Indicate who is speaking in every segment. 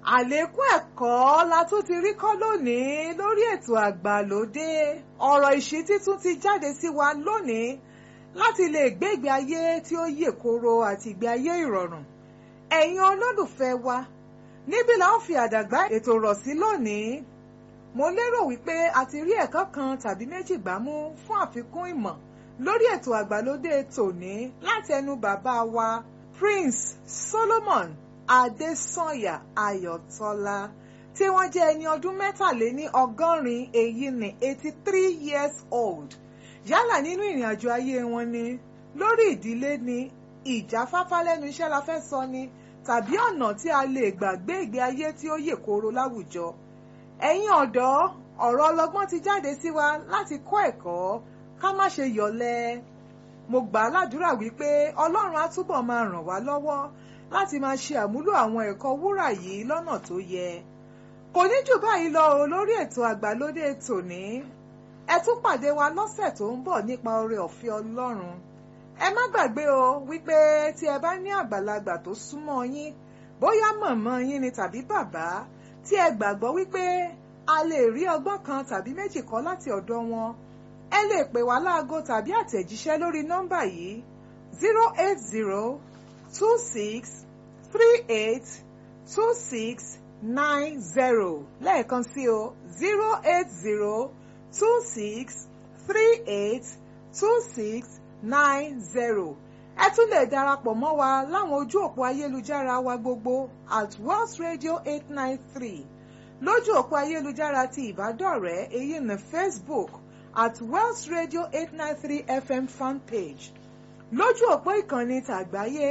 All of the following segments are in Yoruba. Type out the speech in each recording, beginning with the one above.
Speaker 1: àlékún ẹ̀kọ́ la tún ti rí kọ́ lónìí lórí ètò àgbàlódé ọ̀rọ̀ ìṣítí tún ti jáde sí wa lónìí láti lè gbé ìgbé ayé tí ó yè koro àti ìgbé ayé ìrọ̀rùn ẹ̀yin olólùfẹ́ wa níbí la ó fi àdàgbà ètò rọ̀ sí lónìí mo lérò wípé a ti rí ẹ̀kọ́ kan tàbí méjì gbámú fún àfikún ìmọ̀ lórí ètò àgbàlódé tòní láti ẹnu bàbá wa Prince Solomon Adésànyà Ayọ̀tọ́lá tí wọ́n jẹ́ ẹni ọdún mẹ́tàléní ọgọ́rin èyí ní eighty three years old yálà nínú ìrìn àjò ayé wọn ni lórí ìdílé ni ìjáfáfá lẹ́nu iṣẹ́ la fẹ́ sọ ni tàbí ọ̀nà tí a lè gbà gbé ìgbé ayé tí ó yè kooro láwùjọ ẹ̀yin ọ̀dọ́ ọ̀rọ̀ ọlọ́gbọ́n ti jáde sí wa láti kọ́ ẹ̀kọ́ ká má ṣe yọ̀lẹ mo gbà á ládùúrà wípé ọlọ́run á túbọ̀ máa ràn wá lọ́wọ́ láti máa ṣe àmúlò àwọn ẹ̀kọ́ wúrà yìí lọ́nà tó yẹ kò ní jù báyìí lọ o lórí ètò àgbàlódé tòní ẹ tún pàdé wa lọ́sẹ̀ tó ń bọ̀ nípa oore ọ̀fẹ́ ọlọ́run ẹ má gbàgbé o wípé tí ẹ bá ní àgbàlagbà tó súnmọ́ yín bóyá mọ̀mọ́ yín ni tàbí bàbá tí ẹ gbàgbọ́ wípé a lè rí ọgbọ́n kan tàbí méjì kọ́ láti ọ̀dọ̀ wọn ẹ lè pè wá láago tàbí àtẹ̀jíṣẹ́ lórí nọ́mbà yìí zero eight zero two six three eight two six nine zero lẹ́ẹ̀kan sí o zero eight zero two six three eight two six nine zero ẹ tún lè darapọ̀ mọ́ wa láwọn ojú òpó ayélujára wa gbogbo at Wells Radio eight nine three lójú òpó ayélujára ti ìbádọ́rẹ̀ẹ́ èyí ní Facebook at Wells Radio eight nine three FM fanpage lójú òpó ìkànnì tàgbáyé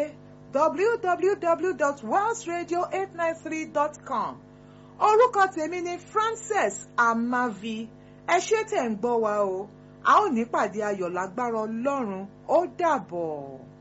Speaker 1: www.wellsradio893.com orúkọ tèmi ni Frances Amavi ẹ ṣé tẹ̀ ń gbọ́ wa o a ó ní pàdé ayọ̀ lágbára Ọlọ́run ó dàbọ̀.